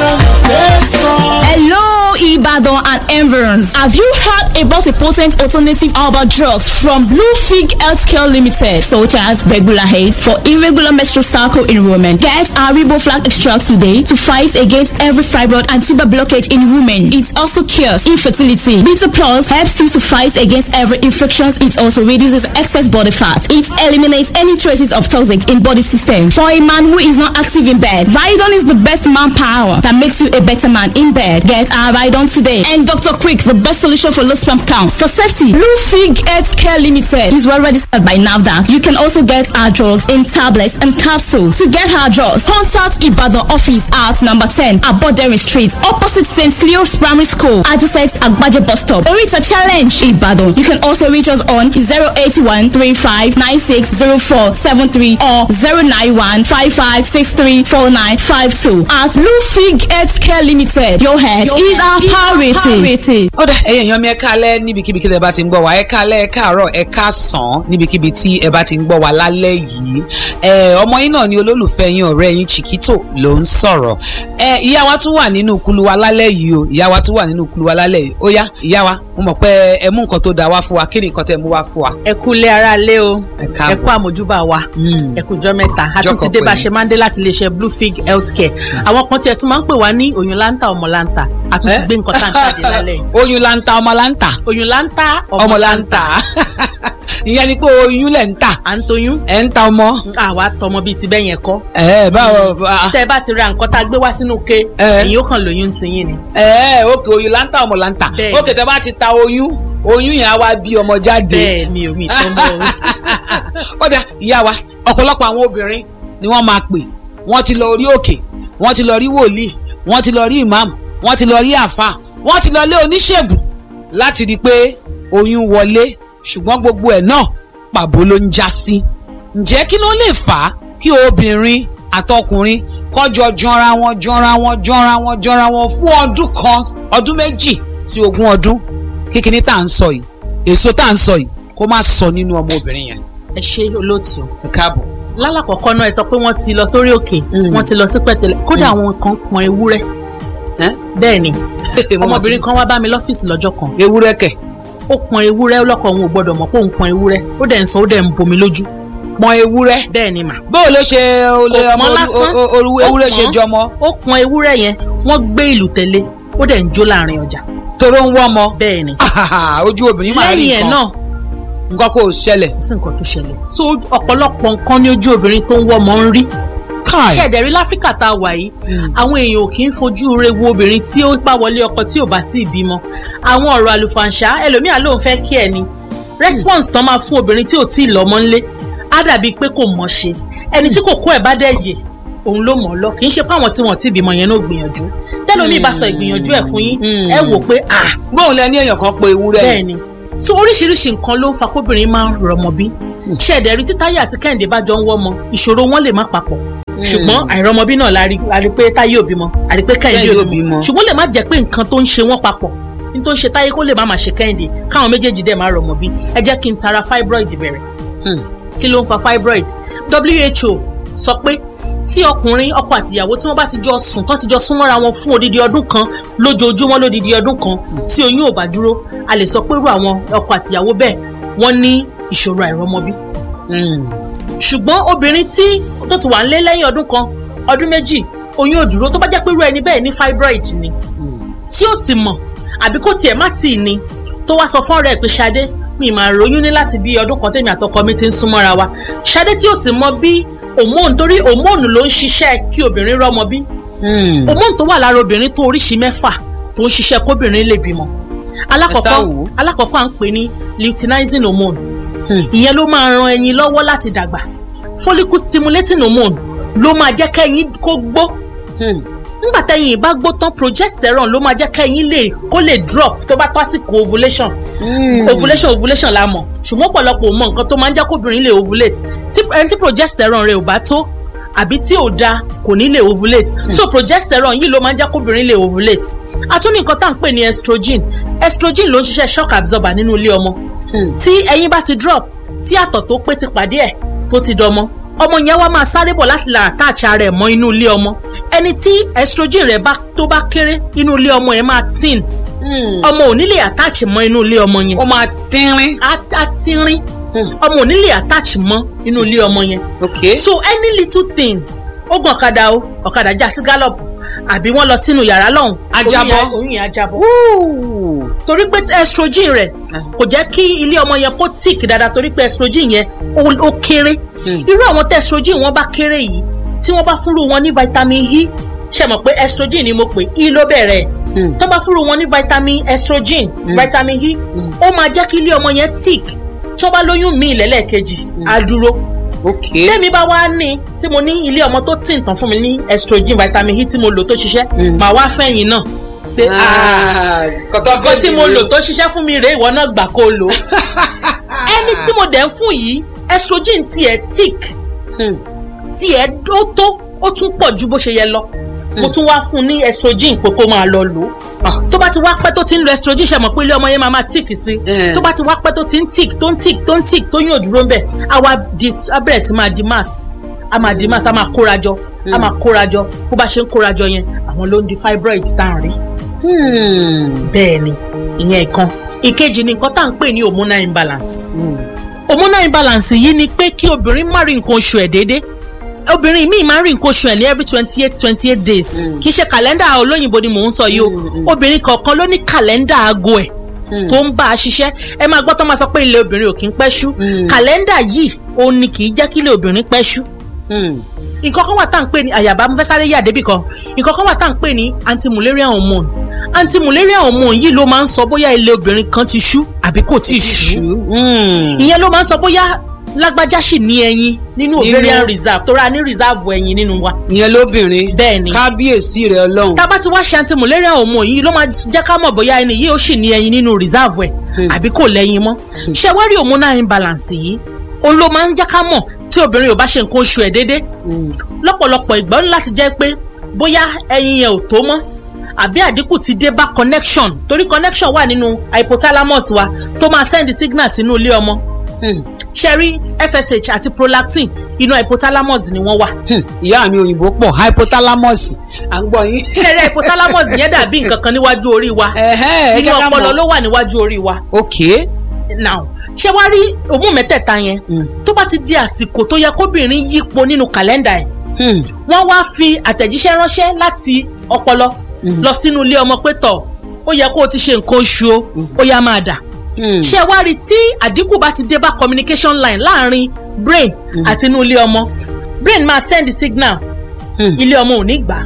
Speaker 8: Hello, Ibadan and environs. Have you heard about a potent alternative herbal drugs from Blue Fig Healthcare Limited, such as regular haze for irregular menstrual cycle in women? Get our Riboflax extract today to fight against every fibroid and tuber blockage in women. It also cures infertility. Beta Plus helps you to fight against every infections. It also reduces excess body fat. It eliminates any traces of toxic in body system. For a man who is not active in bed, Vidon is the best manpower that makes you a better man in bed. Get our Vidon today. And Dr. Quick, the best solution for low sperm counts. For safety, Blue Fig Health Care Limited is well registered by NAVDA. You can also get our drugs in tablets and capsules. To get our drugs, contact Ibadan office at number 10 Abodere Street, opposite St. Leo's Primary School, adjacent Agbaje bus stop. Orita Challenge, Ibadan. You can also reach us on 081 35 96 04 73 or 091 55 63 49 52. At Blue Fig Health Care Limited, your head is our priority.
Speaker 9: ó dà ẹ̀yin èèyàn mi ẹ káalẹ́ níbikíbi kí ẹ bá ti ń gbọ́ wá ẹ káalẹ́ ẹ káàárọ̀ ẹ káàsán níbikíbi tí ẹ bá ti ń gbọ́ wá lálẹ́ yìí ẹ ọmọ yín náà ni olólùfẹ́ yín ọ̀rẹ́ yín Chiquito ló ń sọ̀rọ̀ ẹ ìyá wa tún wà nínú kulu wa lálẹ́ yìí o ìyá wa tún wà nínú kulu wa lálẹ́ yìí ó yá ìyá wa mo mọ̀ pé ẹ mú nǹkan tó dáa wá fún wa kí ni nǹkan tẹ́ mú wá fún wa.
Speaker 10: ẹ kú ilé ara lé o
Speaker 9: Ẹ káàbọ̀.
Speaker 10: ẹ kú àmójúbà wa
Speaker 9: Mm.
Speaker 10: ẹ kú jọ mẹ́ta a tún ti
Speaker 9: Jọ́kọ̀
Speaker 10: dé bá a
Speaker 9: pẹ̀lú.
Speaker 10: ṣe máa ń dé láti iléeṣẹ́ blue fig healthcare àwọn kan tiẹ̀ tún máa ń pè wá ní oyún láńtà ọmọ láńtà a tún ti
Speaker 9: Eh?
Speaker 10: gbé nǹkan tá à ń jáde lálẹ́ yìí
Speaker 9: oyún lanta ọmọ lanta
Speaker 10: oyún láńtà
Speaker 9: ọmọ lanta ìyẹn ni pé oyún lẹ̀ ń tà
Speaker 10: à ń toyún
Speaker 9: ẹ̀ ń ta ọmọ.
Speaker 10: àwa tọmọ bíi ti bẹ́yẹn kọ́
Speaker 9: ẹ báwo bá-
Speaker 10: tẹ́ ẹ bá ti ra nǹkan tá a gbé wá sínú ke
Speaker 9: Eh.
Speaker 10: ẹ̀yin ó kàn lóyún ti yín ni
Speaker 9: ẹ òkè oyún láńtà ọmọ láńtà
Speaker 10: Bẹ́ẹ̀ni.
Speaker 9: òkè tẹ bá ti ta oyún oyún yẹn á wá bí ọmọ jáde
Speaker 10: bẹ́ẹ̀ mi ò mi tó mọ́ o
Speaker 9: ó dà ìyá wa ọ̀pọ̀lọpọ̀ àwọn obìnrin ni wọ́n máa pè wọ́n ti lọ rí òkè wọ́n ti lọ rí wòlíì wọ́n ti lọ rí imam wọ́n ti lọ rí àfà wọ́n ti lọ lé oníṣègùn láti rí i pé oyún wọlé ṣùgbọ́n gbogbo ẹ̀ náà pàbó ló ń já sí ǹjẹ́ kí ló lè fà á kí obìnrin àtọkùnrin kọjọ jọra wọn jọra wọn jọra wọn jọra wọn fún ọdún kan ọdún méjì sí ogún ọdún kíkiní tá à ń sọ yìí èso tá à ń sọ yìí kó má sọ nínú ọmọbìnrin yẹn
Speaker 10: ẹ ṣe olóòtú
Speaker 9: ẹ káàbọ̀.
Speaker 10: lálàkọ̀kọ́ náà ẹ sọ pé wọ́n ti lọ sórí òkè
Speaker 9: Mm.
Speaker 10: wọ́n ti lọ sí pẹ̀tẹ́lẹ̀ kódà àwọn kan pọn ewúrẹ́
Speaker 9: Ẹ́?
Speaker 10: bẹ́ẹ̀ ni
Speaker 9: Mo mọ̀
Speaker 10: ọmọbìnrin kan wá bá mi lọ́fíìsì lọ́jọ́ kan
Speaker 9: tí- ewúrẹ́ kẹ̀
Speaker 10: ó pọn ewúrẹ́ lọ́kọ̀ òun ò gbọ́dọ̀ mọ̀ pé òun pọn ewúrẹ́ ó dẹ̀ ń sọ ó dẹ̀ ń bomi lójú
Speaker 9: pọn ewúrẹ́
Speaker 10: bẹ́ẹ̀ ni mà
Speaker 9: bóò ló ṣe olè
Speaker 10: Kò
Speaker 9: ọmọ
Speaker 10: pọn lásán.
Speaker 9: o- o- o- ewúrẹ́
Speaker 10: Ó
Speaker 9: ṣe
Speaker 10: pọn.
Speaker 9: jọmọ
Speaker 10: ó pọn ewúrẹ́ yẹn wọ́n gbé ìlú tẹ̀lé ó dẹ̀ ń jó láàrin ọjà
Speaker 9: toró ń wọ́ ọmọ
Speaker 10: bẹ́ẹ̀ ni
Speaker 9: ojú obìnrin máa rí
Speaker 10: lẹ́yìn ẹ̀
Speaker 9: nǹkan
Speaker 10: náà
Speaker 9: nǹkan kò ṣẹlẹ̀
Speaker 10: kò sí nǹkan tó ṣẹlẹ̀ so ọ̀pọ̀lọpọ̀ nǹkan ní ojú obìnrin tó ń wọ́ ọmọ ń rí ṣẹ̀dẹ̀rí láfíríkà tá a wà yìí àwọn èèyàn ò kì í fojú re wo obìnrin tí ó bá wọlé ọkọ tí ò bá tí ì bímọ àwọn ọ̀rọ̀ àlùfàǹṣá ẹlòmíà lóun fẹ́ kí ẹ ni response tán máa fún obìnrin tí ò tí ì lọ́mọ ńlé á dàbí pé kò mọ̀ ṣe ẹni tí kò kó ẹ̀ bá dẹ̀ yè òun ló mọ̀ ọ́ lọ kì í ṣe pé àwọn tí wọ́n ti bímọ yẹn náà gbìyànjú tẹ́lómi bá sọ ìgbìyànjú ẹ̀ fún yín ẹ wò pé ah
Speaker 9: bóun lẹ ní èèyàn kan pe ewúrẹ́
Speaker 10: bẹ́ẹ̀ ni so oríṣiríṣi nǹkan ló ń fa kóbìnrin máa ń rọmọ bí ṣẹ̀dẹ̀rí tí táyé àti kẹ́hìndé bá jọ ń wọ́mọ ìṣòro wọn lè má papọ̀ ṣùgbọ́n àìrọmọbí náà la rí la rí pé táyé òbí mọ a rí pé kẹ́hìndé
Speaker 9: Kẹ́hìndé
Speaker 10: òbí
Speaker 9: ò
Speaker 10: mọ
Speaker 9: bímọ.
Speaker 10: ṣùgbọ́n lè má jẹ́ pé nǹkan tó ń ṣe wọ́n papọ̀ ní tó ń ṣe táyé kó lè má máa ṣe kẹ́hìndé káwọn méjèèjì dẹ̀ máa rọmọ bí ẹ jẹ́ kí n tara fibroid bẹ̀rẹ̀
Speaker 9: Hmm.
Speaker 10: kí ló ń fa fibroid WHO sọ pé tí ọkùnrin ọkọ àtìyàwó tí wọ́n bá ti jọ sùn tán ti jọ sún mọ́ra wọn fún odidi ọdún kan lójoojúmọ́ lódidi ọdún kan tí oyún ò bá dúró a lè sọ pé irú àwọn ọkọ àtìyàwó bẹ́ẹ̀ wọ́n ní ìṣòro àìrọ́mọbí ṣùgbọ́n obìnrin tí tó ti wà ń lé lẹ́yìn ọdún kan ọdún méjì oyún ò dúró tó bá jẹ́ pé irú ẹni bẹ́ẹ̀ ní fibroid ni tí ó sì mọ̀ àbí kò tiẹ̀ má tì í ní tó wá sọ fún ọ̀rẹ́ ẹ̀ pé Ṣadé mi máa ròyún ní láti bí ọdún kan tèmi àtọkọ mi ti ń súnmọ́ra wa Ṣadé tí ò sì mọ bí hormone torí hormone ló ń ṣiṣẹ́ kí obìnrin rọ́mọ bí hormone tó wà lára obìnrin tó oríṣi mẹ́fà tó ń ṣiṣẹ́ kóbìnrin lè bímọ alákọ̀ọ́kọ́ alákọ̀ọ́kọ́ à ń pè ní luteinizing hormone ìyẹn ló máa ran ẹyin lọ́wọ́ láti dàgbà follicle stimulating hormone ló máa jẹ́ kẹ́yin kó gbó nígbà tẹ́yin bá gbó tán progesterone ló máa jẹ́ kẹ́yin lè kó lè drop tó bá tó àsìkò ovulation ovulation ovulation la mọ̀ ṣùgbọ́n ọ̀pọ̀lọpọ̀ mọ nǹkan tó máa ń jẹ́ kóbìnrin lè ovulate tí ẹni tí progesterone rẹ̀ ò bá tó àbí tí ò da kò ní lè ovulate so progesterone yìí ló máa ń jẹ́ kóbìnrin lè ovulate a tún ní nǹkan tá à ń pè ní estrogen estrogen ló ń ṣiṣẹ́ shock absorber nínú ilé ọmọ tí ẹyin bá ti drop tí àtọ̀ tó pé ti pàdé ẹ̀ tó ti dọmọ ọmọ yẹn wá máa sáré bọ̀ láti là attach ara ẹ̀ mọ́ inú ilé ọmọ ẹni tí estrogen rẹ̀ bá tó bá kéré inú ilé ọmọ yẹn máa thin ọmọ ò ní lè attach mọ́ inú ilé ọmọ yẹn
Speaker 9: ó máa tínrín
Speaker 10: á á tínrín ọmọ ò ní lè attach mọ́ inú ilé ọmọ yẹn
Speaker 9: okay
Speaker 10: so any little thing ó gun ọ̀kadà o ọ̀kadà já sí gallop àbí wọ́n lọ sínú yàrá lọ́hùn
Speaker 9: Ajábọ́.
Speaker 10: oyún yẹn á jábọ́ torí pé estrogen rẹ̀ kò jẹ́ kí ilé ọmọ yẹn kó tick dáadáa torí pé estrogen yẹn ó ó kéré irú àwọn tí estrogen wọn bá kéré yìí tí wọ́n bá fúnru wọn ní vitamin E ṣe mọ̀ pé estrogen ni mo pè E ló bẹ̀rẹ̀ tó bá fúnru wọn ní vitamin estrogen vitamin E ó máa jẹ́ kí ilé ọmọ yẹn tick tó bá lóyún míì lẹ́lẹ́kejì á dúró
Speaker 9: okay
Speaker 10: tẹ́mi bá wá ní tí mo ní ilé ọmọ tó tì ń tàn fún mi ní estrogen vitamin E tí mo lò tó ṣiṣẹ́ màá wá fẹ̀yìn náà pé ah nǹkan tí mo lò tó ṣiṣẹ́ fún mi rèé ìwọ náà gbà kó o lò ẹni tí mo dẹ̀ ń fún yìí estrogen tiẹ̀ tick tiẹ̀ ó tó ó tún pọ̀ ju bó ṣe yẹ lọ mo tún wá fún un ní estrogen pé kó máa lọ lò ó tó bá ti wá pẹ́ tó ti ń lo estrogen ṣe mọ̀ pé ilé ọmọ yẹn máa máa tick sí tó bá ti wá pẹ́ tó ti ń tick tó ń tick tó ń tick tó yàn dúró ń bẹ̀ á wá di á bẹ̀rẹ̀ sí máa di mass á máa di mass á máa kórajọ á máa kórajọ bó bá ṣe ń kórajọ yẹn àwọn ló ń di fibroid tá à ń rí bẹ́ẹ̀ ni ìyẹn ìkan ìkejì ni nǹkan tá à ń pè ní hormonal imbalance hormonal imbalance yìí ni pé kí obìnrin má rí nǹkan oṣù ẹ̀ déédéé obìnrin míì máa ń rí nǹkan oṣù ẹ̀ ní every twenty eight twenty eight days kì í ṣe kàlẹ́ndà olóyìnbó ni mò ń sọ yìí o obìnrin kọ̀ọ̀kan ló ní kàlẹ́ndà aago ẹ̀ tó ń bá a ṣiṣẹ́ ẹ máa gbọ́ tó máa sọ pé ilé obìnrin ò kí ń pẹ́ ṣú kàlẹ́ndà yìí òun ni kì í jẹ́ kí ilé obìnrin pẹ́ ṣú nǹkan kan wà tá à ń pè ní àyàbá mo fẹ́ sáré yà débì kan nǹkan kan wà tá à ń pè ní anti-mullerian hormone anti-mullerian hormone yìí ló máa ń sọ bóyá ilé obìnrin kan ti ṣú àbí kò tí ì ṣú ìyẹn ló máa ń sọ bóyá lágbájá sì ní ẹyin nínú ovarian reserve tó ra ní reserve ẹyin nínú wa.
Speaker 9: ìyẹn lóbìnrin
Speaker 10: bẹ́ẹ̀ ni
Speaker 9: kábíyèsí rẹ ọlọ́run.
Speaker 10: tá a bá ti wá ṣe anti-mullerian hormone yìí ló máa jẹ́ ká mọ̀ bóyá ẹni yìí ó sì ní ẹyin nínú reserve ẹ̀ àbí kò lẹ́yìn mọ́. ṣé wá rí hormonal imbalance yìí òun ló máa ń jẹ́ ká mọ̀ tí obìnrin ò bá ṣe nǹkan oṣù ẹ̀ déédéé lọ́pọ̀lọpọ̀ ìgbà ó ní láti jẹ́ pé bóyá ẹyin yẹn ò tó mọ́ àbí àdínkù ti dé bá connection torí connection wà nínú hypothalamus wa tó máa send signal sínú ilé ọmọ ṣẹ́rí fsh àti prolactin inú hypothalamus ni wọ́n wà.
Speaker 9: ìyá mi òyìnbó pọ̀ hypothalamus à ń gbọ́ yín.
Speaker 10: ṣẹ́rí hypothalamus yẹn dàbí nǹkan kan níwájú orí wa inú ọpọlọ ló wà níwájú orí wa.
Speaker 9: ok.
Speaker 10: now ṣé wàá rí òmù mẹ́tẹ̀ẹ̀ta yẹn tó bá ti di àsìkò tó yẹ kóbìnrin yípo nínú kàlẹ́ndà ẹ̀ wọ́n wá fi àtẹ̀jíṣẹ́ ránṣẹ́ láti ọpọlọ lọ sínú ilé ọmọ pé tọ̀ ó yẹ kó o ti ṣe nǹkan oṣù o ó yá máa dà ṣé wá rí tí àdínkù bá ti dé bá communication line láàrin brain àti inú ilé ọmọ brain máa send signal ilé ọmọ ò ní gbà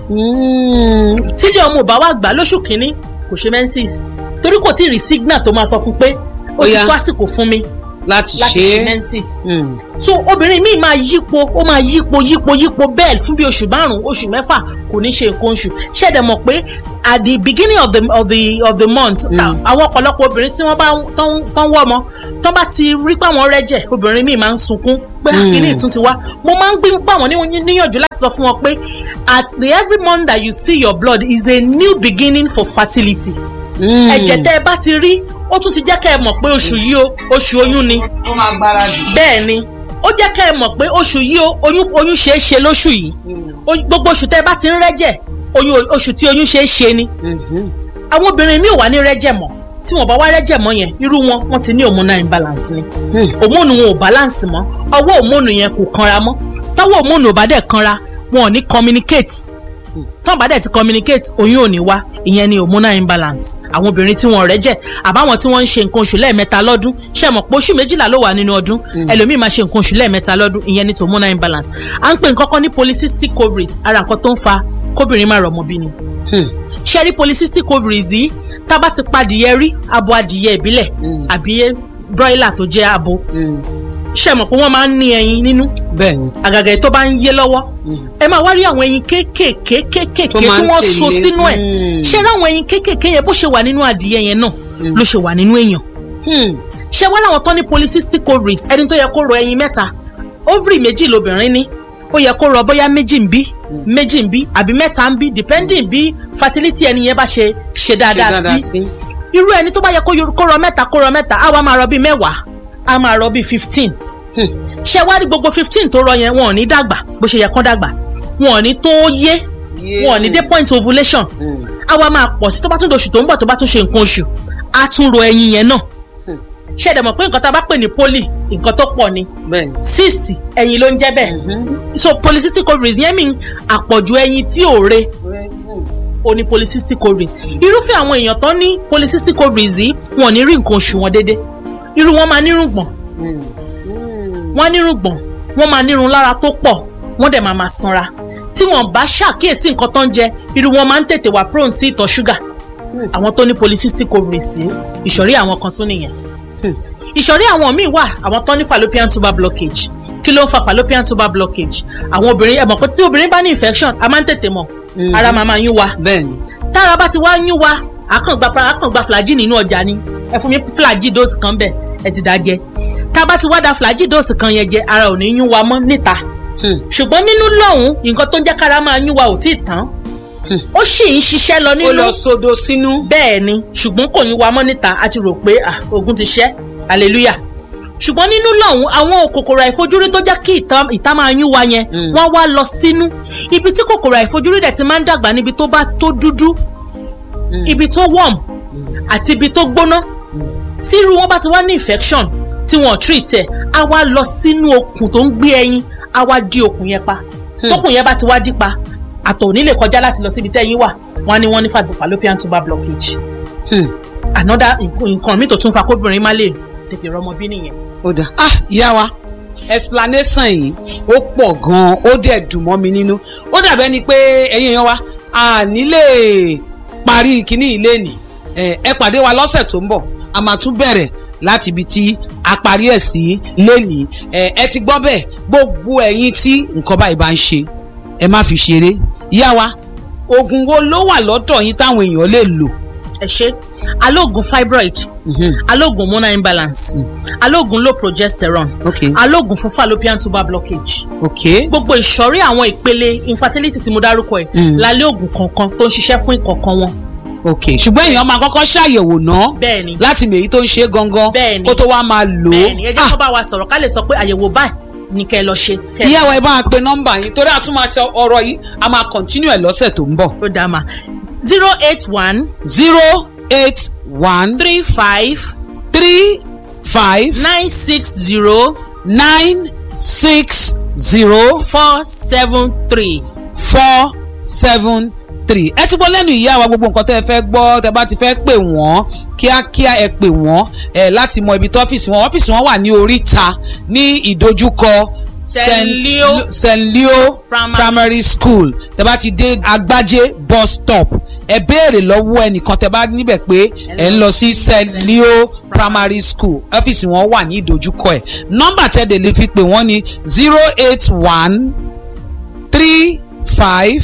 Speaker 10: tí ilé ọmọ ò bá wá gbà lóṣù kínní kò ṣe menses torí kò tí ì rí signal tó máa sọ fún pé ó ti tó àsìkò fún mi
Speaker 9: láti
Speaker 10: láti
Speaker 9: ṣe
Speaker 10: ṣe menses so obìnrin míì máa yípo ó máa yípo yípo yípo bẹ́ẹ̀ fún bí oṣù márùn-ún oṣù mẹ́fà kò ní ṣe nǹkan oṣù ṣẹ̀dẹ̀ mọ̀ pé at the beginning of the of the of the month àwọn ọ̀pọ̀lọpọ̀ obìnrin tí wọ́n bá tán wọ́ ọmọ tán bá ti rí pé àwọn rẹ́jẹ̀ obìnrin míì máa ń sunkún pé kíní ìtún ti wá mo máa ń gbé pa wọ́n níyànjú láti sọ fún wọn pé at the every month that you see your blood is a new beginning for fertility ẹ̀jẹ̀ tẹ́ ẹ bá ti rí ó tún ti jẹ́ kẹ́ ẹ mọ̀ pé oṣù yìí o oṣù oyún ni.
Speaker 9: ó máa gbáradì.
Speaker 10: bẹ́ẹ̀ ni ó jẹ́ kẹ́ ẹ mọ̀ pé oṣù yìí o oyún oyún ṣeé ṣe lóṣù yìí gbogbo oṣù tẹ́ ẹ bá ti ń rẹ́jẹ̀ oyún oṣù tí oyún ṣeé ṣe ni. àwọn obìnrin mi ò wá ní rẹ́jẹ̀ mọ́ tí wọ́n bá wá rẹ́jẹ̀ mọ́ yẹn irú wọn wọ́n ti ní hormonal imbalance ni hormone wọn ò balance mọ́ ọwọ́ hormone yẹn kò kanra mọ́ tọ́wọ́ hormone ò bá dẹ̀ kanra wọn ò ní communicate tán bá dẹ̀ ti communicate oyún ò ní wá ìyẹn ni hormonal imbalance àwọn obìnrin tí wọ́n rẹ̀ jẹ́ àbáwọn tí wọ́n ń ṣe nǹkan oṣù lẹ́ẹ̀mẹ́ta lọ́dún ṣe mọ̀ pé oṣù méjìlá ló wà nínú ọdún ẹlòmíì máa ṣe nǹkan oṣù lẹ́ẹ̀mẹ́ta lọ́dún ìyẹn ni hormonal imbalance à ń pè nǹkan kan ní polycystic ovaries ara nǹkan tó ń fa kóbìnrin má rọmọ bí ni ṣe rí polycystic ovaries yìí tá bá ti pa adìyẹ rí abo adìyẹ ìbílẹ̀ àbí broiler tó jẹ́ abo ṣe mọ̀ pé wọ́n máa ń ní ẹyin nínú
Speaker 9: bẹ́ẹ̀ni
Speaker 10: àgàgà èyí tó bá ń yé lọ́wọ́ ẹ máa wá rí àwọn ẹyin kéékèèké kéékèèké
Speaker 9: Tó
Speaker 10: tí
Speaker 9: máa ń
Speaker 10: wọ́n so
Speaker 9: tẹ̀lé.
Speaker 10: sínú ẹ̀
Speaker 9: Mm.
Speaker 10: ṣé ráwọn ẹyin kéékèèké yẹn bó ṣe wà nínú adìyẹ yẹn náà ló ṣe wà nínú èèyàn ṣé wọ́n láwọn tó ní polycystic ovaries ẹni tó yẹ kó rọ ẹyin mẹ́ta ovary méjì lobìnrin ní ó yẹ kó rọ bóyá méjì ń bí méjì ń bí àbí mẹ́ta ń bí depending bí fertility ẹni yẹn bá ṣe ṣe dáadáa sí irú ẹni tó bá yẹ kó yor- kó rọ mẹ́ta kó rọ mẹ́ta á wá máa rọ bíi mẹ́wàá á máa rọ bíi fifteen ṣé wá rí gbogbo fifteen tó rọ yẹn wọn ò ní dàgbà bó ṣe yẹ kán dàgbà wọn ò ní tó yé wọn ò ní dé point ovulation á wá máa pọ̀ sí tó bá tún doṣù tó ń bọ̀ tó bá tún ṣe nǹkan oṣù á tún rọ ẹyin yẹn náà ṣé ẹ̀dẹ̀ mọ̀ pé nǹkan tá a bá pè ní poly nǹkan tó pọ̀ ni cyst ẹyin ló ń jẹ́ bẹ́ẹ̀ so polycystic ovaries yẹn mean àpọ̀jù ẹyin tí ò re o ní polycystic ovaries irúfẹ́ àwọn èèyàn tán ní polycystic ovaries yìí wọn ò ní rí nǹkan oṣù wọn déédéé irú wọn máa nírùngbọ̀n wọ́n nírùngbọ̀n wọ́n máa nírun lára tó pọ̀ wọ́n dẹ̀ máa máa sanra tí wọ́n bá ṣàkíyèsí nǹkan tó ń jẹ irú wọn máa ń tètè wà prone sí ìtọ̀ ṣúgà àwọn tó ní polycystic ovaries yìí ìṣòrí àwọn kan tún nìyẹn ìṣòrí àwọn míì wà àwọn tó ní fallopian tuber blockage kí ló ń fa fallopian tuber blockage àwọn obìnrin ẹ mọ̀ pé tí obìnrin bá ní infection a máa ń tètè mọ̀ ara máa máa yún wa tára bá ti wá yún wa àkàngbà àkàngbà flagyl nínú ọjà ni ẹ fún mi flagyl dose kan bẹ́ẹ̀ ẹ ti dá jẹ tá a bá ti wá da flagyl dose kan yẹn jẹ ara ò ní yún wa mọ́ níta ṣùgbọ́n nínú lọ́hùn nǹkan tó ń jẹ́ kára máa yún wa ò tí ì tán ó sì ń ṣiṣẹ́ lọ nínú
Speaker 9: ó lọ sodo sínú.
Speaker 10: bẹ́ẹ̀ ni ṣùgbọ́n kò yún wa mọ́ níta a ti rò pé ah, ogun ti ṣẹ́ hallelujah ṣùgbọ́n nínú lọ́hùn àwọn kòkòrò àìfojúrí tó jẹ́ kí ìta- ìta máa yún wa yẹn wọ́n wá lọ sínú ibi tí kòkòrò àìfojúrí dẹ̀ ti máa ń dàgbà níbi tó bá tó dúdú ibi tó warm àti ibi tó gbóná tí irú wọn bá ti wá ní infection tí wọn ò treat ẹ̀ á wá lọ sínú okùn tó ń gbé ẹyin á wá dí okùn yẹn pa tókùn yẹn bá ti wá dí pa àtọ̀ ò ní lè kọjá láti lọ síbi tẹ́yìn wà wọ́n á ní wọ́n ní fa- fallopian tuber blockage another nǹkan nǹkan mi tó tún fa kóbìnrin má lè tètè rọmọ bí nìyẹn.
Speaker 9: ó dà ah ìyá wa explanation yìí ó pọ̀ gan-an ó dẹ̀ dùn mọ́ mi nínú ó dàbẹ́ ni pé ẹ̀yin èèyàn wa a ní lè parí kíní ilé nì ẹ ẹ pàdé wa lọ́sẹ̀ tó ń bọ̀ a máa tún bẹ̀rẹ̀ láti ibi tí a parí ẹ̀ sí lénìí ẹ ẹ ti gbọ́ bẹ́ẹ̀ gbogbo ẹ̀yin tí nǹkan báyìí bá ń ṣe ẹ má fi ṣeré ìyá wa oògùn wo ló wà lọ́dọ̀ yín táwọn èèyàn lè lò.
Speaker 10: ẹ ṣe alóògùn fibroid alóògùn hormonal imbalance alóògùn low progesterone
Speaker 9: Okay.
Speaker 10: alóògùn fún fallopian tuber blockage
Speaker 9: ok
Speaker 10: gbogbo ìsọ̀rí àwọn ìpele infertility tí mo dárúkọ ẹ̀
Speaker 9: Mm.
Speaker 10: lálẹ́ oògùn kọ̀ọ̀kan tó ń ṣiṣẹ́ fún ìkọ̀ọ̀kan wọn.
Speaker 9: ok ṣùgbọ́n èèyàn máa kọ́kọ́ ṣàyẹ̀wò náà
Speaker 10: bẹ́ẹ̀ni
Speaker 9: láti mèyí tó ń ṣe gangan
Speaker 10: Bẹ́ẹ̀ni.
Speaker 9: kó tó wá máa lò ó.
Speaker 10: bẹ́ẹ̀ni ẹ jẹ́ kó bá wa sọ̀rọ̀ ká lè sọ pé àyẹ̀wò báyìí ni kẹ́ ẹ lọ ṣe. kẹ́ ẹ-
Speaker 9: ìyá wa ẹ bá wa pe nọ́mbà yín torí a tún máa ṣe ọ̀rọ̀ yìí a máa continue ẹ̀ lọ́sẹ̀ tó ń bọ̀.
Speaker 10: ó dáa ma zero eight one
Speaker 9: zero eight one
Speaker 10: three five
Speaker 9: three five
Speaker 10: nine six zero
Speaker 9: nine six zero
Speaker 10: four seven three.
Speaker 9: four seven three ẹ ti gbọ́ lẹ́nu ìyá wa gbogbo nǹkan tẹ́ ẹ fẹ́ gbọ́ tẹ́ bá ti fẹ́ pè wọ́n kíákíá ẹ pè wọ́n ẹ láti mọ ibi tó ọ́fíìsì wọn ọ́fíìsì wọn wà ní oríta ní ìdojúkọ
Speaker 10: St. Leo
Speaker 9: St. Leo
Speaker 10: Primary
Speaker 9: primary school tẹ́ bá ti dé agbájé bus stop ẹ béèrè lọ́wọ́ ẹnìkan tẹ́ bá níbẹ̀ pé ẹ ń lọ sí St. Leo primary school ọ́fíìsì wọn wà ní ìdojúkọ ẹ̀ nọ́mbà tẹ́lẹ̀ lè fi pè wọ́n ní zero eight one three five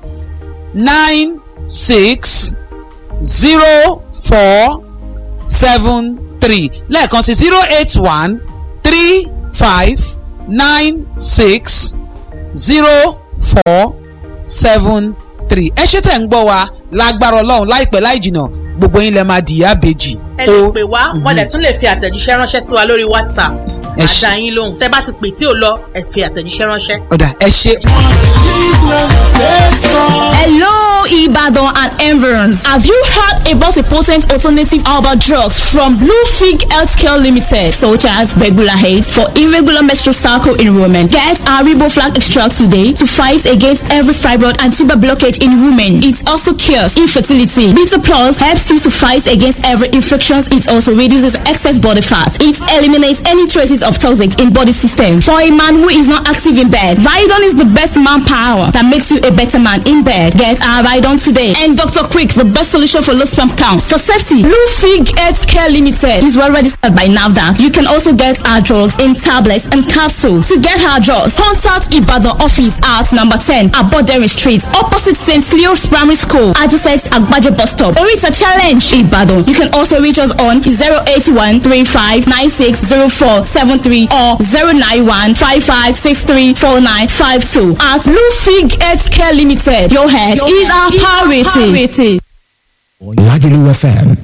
Speaker 9: nine six zero four seven three lẹ́ẹ̀kan sí zero eight one three five nine six zero four seven three ẹ ṣe tẹ̀ ń gbọ́ wa lágbára ọlọ́run láìpẹ́ láì jìnnà gbogbo yín lẹ máa dìyà bèjì.
Speaker 10: ẹ lè pè wá wọ́n dẹ̀ tún lè fi àtẹ̀jíṣẹ́ ránṣẹ́ sí wa lórí whatsapp
Speaker 9: Ẹ ṣé.
Speaker 10: àdá yín lóhùn tẹ́ bá ti pè tí ò lọ ẹ fi àtẹ̀jíṣẹ́ ránṣẹ́.
Speaker 9: ọ̀dà ẹ ṣe.
Speaker 8: Hello, Ibadan and environs. Environs. Have you heard about a potent alternative herbal drugs from Bluefig Healthcare Limited, such as regular hate for irregular menstrual cycle in women? Get our Riboflag extract today to fight against every fibroid and tuber blockage in women. It also cures infertility. Beta Plus helps you to fight against every infection. It also reduces excess body fat. It eliminates any traces of toxic in body system. For a man who is not active in bed, Vidon is the best manpower that makes you a better man in bed. Get our Vidon today. And Dr. Quick, the best solution for low sperm counts. For safety, Blue Fig Health Care Limited is well registered by NAVDA. You can also get our drugs in tablets and capsules. To get our drugs, contact Ibadan office at number 10 Abodere Street, opposite St. Leo's Primary School, adjacent Agbaje bus stop. Orita Challenge, Ibadan. You can also reach us on 081 35 9604 73 or 091 55 63 4952 at Blue Fig Health Care Limited. Your head is our priority.
Speaker 2: Lagelu FM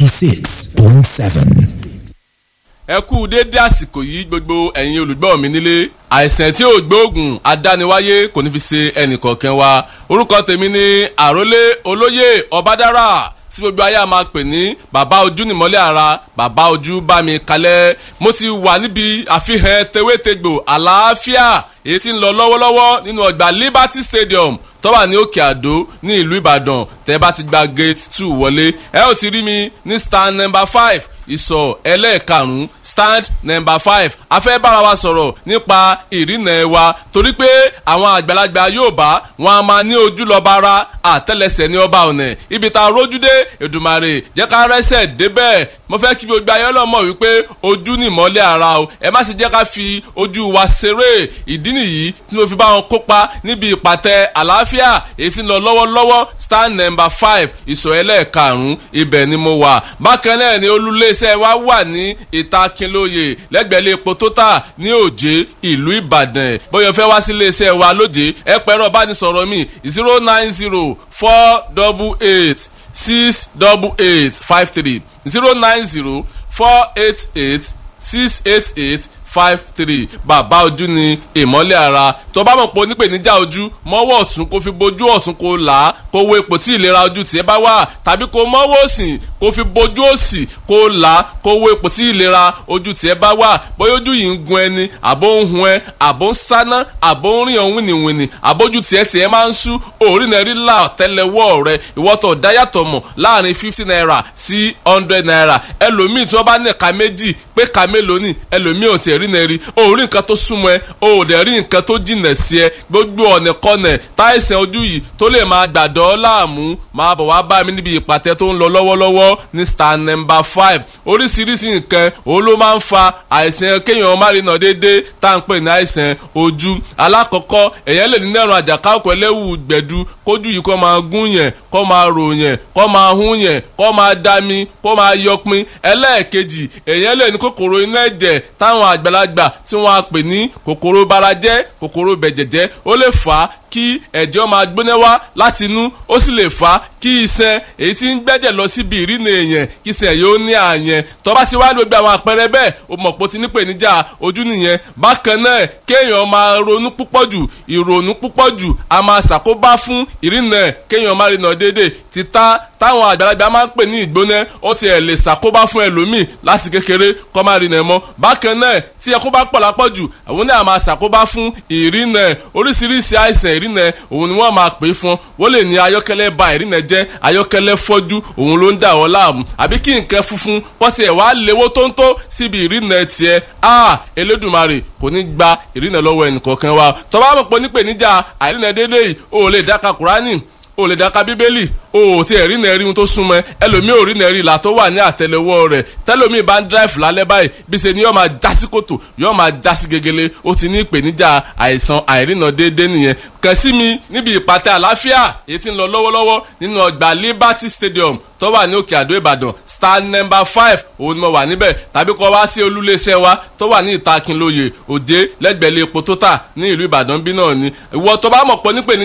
Speaker 2: 96.7.
Speaker 1: ẹ kú déédé àsìkò yìí gbogbo ẹ̀yin olùgbọ́ mi nílé àìsàn tí ò gbóògùn adániwáyé kò ní fi ṣe ẹnìkọ̀ọ̀kan wa orúkọ tèmi ni àrólé olóyè ọbádára tí gbogbo ayé a máa pè ní bàbá ojú nìmọ́lẹ̀ ara bàbá ojú bá mi kalẹ̀ mo ti wà níbi àfihàn tewétegbò àlàáfíà èyí tí ń lọ lọ́wọ́lọ́wọ́ nínú ọgbà Liberty Stadium tó wà ní òkè àdó ní ìlú ìbàdàn tẹ́ bá ti gba gate two wọlé ẹ ó ti rí mi ní stand number five ìsọ̀ ẹlẹ́ẹ̀karùn-ún stand number five a fẹ́ bára wa sọ̀rọ̀ nípa ìrìnà ẹ̀ wa torí pé àwọn àgbàlagbà Yorùbá wọn a máa ní ojú lọ́ba ara àtẹ́lẹsẹ̀ ní ọba ọ̀nà ibi tá a rójú dé Èdùmàrè jẹ́ ká rẹ́sẹ̀ débẹ̀ mo fẹ́ kí gbogbo ayé ọlọ́mọ wípé ojú ni ìmọ́lẹ̀ ara o ẹ má sì jẹ́ ká fi ojú wa ṣeré ìdí nìyí tí mo fi bá wọn kópa níbi ìpàtẹ àlàáfíà èyí tí ń lọ lọ́wọ́lọ́wọ́ stand number five ìsọ̀ ẹlẹ́ẹ̀karùn-ún ibẹ̀ ni mo wà bákan náà ni olúléeṣẹ́ wa wà ní ìta Kínlóye lẹ́gbẹ̀ẹ́ epo tótà ní òjé ìlú Ìbàdàn bóyá fẹ́ wá sí iléeṣẹ́ wa lójé ẹ pẹ̀rọ bánisọ̀rọ̀ mi zero nine zero four double eight six double eight five three zero nine zero four eight eight six eight eight five three bàbá ojú ni ìmọ́lẹ̀ ara tó bá mọ̀ pé onípèníjà ojú mọ́wọ́ ọ̀tún kó fi bojú ọ̀tún kó là á kó wo ipò tí ìlera ojú tiẹ̀ bá wà tàbí kó mọ́wọ́ òsì kó fi bojú òsì kó là á kó wo ipò tí ìlera ojú tiẹ̀ bá wà bóyá ojú yìí ń gun ẹni àbó ń hun ẹ àbó ń sáná àbó ń rìn ọ̀hún wìnìwìnì àbójú tiẹ̀ tiẹ̀ máa ń sú òórì náà rí là tẹ́lẹ̀wọ́ rẹ ìwọ́tọ̀ dáyàtọ̀ mọ̀ láàrin fifty naira sí hundred naira ẹlòmíì tí wọ́n bá ní ẹ̀ka méjì pé ka mélòó ni ẹlòmíì ò tiẹ̀ rí náà rí o ò rí nǹkan tó súnmọ́ ẹ o ò dẹ̀ rí nǹkan tó jìnà sí ẹ gbogbo ọ̀nà kọ́nà táìsàn ojú yìí tó lè máa gbàdọ́ láàmú máa bọ̀ wá bá mi níbi ìpàtẹ tó ń lọ lọ́wọ́lọ́wọ́ ní star number five oríṣiríṣi nǹkan òun ló máa ń fa àìsàn kéèyàn má rí nà déédéé tá à ń pè ní àìsàn ojú alákọ̀ọ́kọ́ èèyàn lè ní nẹ́rùn àjàkáwọ̀kọ̀ ẹlẹ́wù gbẹ̀du kójú yìí kó máa gún yẹn kó máa rò yẹn kó máa hún yẹn kó máa dami kó máa yọpin ẹlẹ́ẹ̀kejì èèyàn lè ní kòkòrò inú ẹ̀jẹ̀ táwọn àgbàlagbà tí wọ́n á pè ní kòkòrò barajẹ́ kòkòrò bẹ̀jẹ̀jẹ́ ó lè fà á kí ẹ̀jẹ̀ máa gbóná wá láti inú ó sì lè fà á kí iṣan èyí tí ń gbẹ́jẹ̀ lọ síbi ìrìnà èèyàn kí iṣan yóò ní àyẹn tó bá ti wá ní gbogbo àwọn àpẹẹrẹ bẹ́ẹ̀ o mọ̀ pé o ti ní ìpèníjà ojú nìyẹn bákan náà kéèyàn máa ronú púpọ̀ jù ìrònú púpọ̀ jù a máa ṣàkóbá fún ìrìnà kéèyàn máa rìnà déédéé títà táwọn àgbàlagbà máa ń pè ní ìgbóná ó ti ẹ̀ lè ṣàkóbá fún ẹlòmíì láti kékeré kó máa rìnà mọ́ bákan náà tí ẹkún bá pọ̀ lápọ̀jù àwọn náà máa ṣàkóbá fún ìrìnà oríṣiríṣi àìsàn ìrìnà òun ni wọ́n máa pè é fún wọ́n lè ní ayọ́kẹ́lẹ́ ba ìrìnà jẹ́ ayọ́kẹ́lẹ́ fọ́jú òun ló ń dà wọ́n láàmú àbí kí nǹkan funfun kọ́ tiẹ̀ wá léwó tóńtó síbi ìrìnà tiẹ̀ a Elédùmarè kò ní gba ìrìnà lọ́wọ́ ẹnìkọ̀ọ̀kan wa tó bá mọ̀ pé nípèníjà àìrìnà déédéé yìí o lè dáka Kùránì o lè dáka Bíbélì o ò tí ẹ̀ rí nẹ́ẹ̀rí ohun tó súnmọ́ ẹ ẹlòmíì ò rí nẹ́ẹ̀rí ìlà tó wà ní àtẹlẹwọ́ rẹ̀ tẹlòmíì bá ń dráìfù lálẹ́ báyìí bí ṣe ni yóò máa já sí kòtò yóò máa já sí gegele ó ti ní ìpèníjà àìsàn àìrìnà déédéé nìyẹn kàn sí mi níbi ìpàtẹ àlàáfíà èyí tí ń lọ lọ́wọ́lọ́wọ́ nínú ọgbà Liberty Stadium tó wà ní òkè àdó Ìbàdàn star number five òun ni mo wà níbẹ̀ tàbí kọ́ wá sí olúléeṣẹ́ wa tó wà ní ìta Kínlóye Òjé lẹ́gbẹ̀ẹ́ ilé epo tó tà ní ìlú Ìbàdàn bí náà ni ìwọ tó bá mọ̀ pọ̀ nípè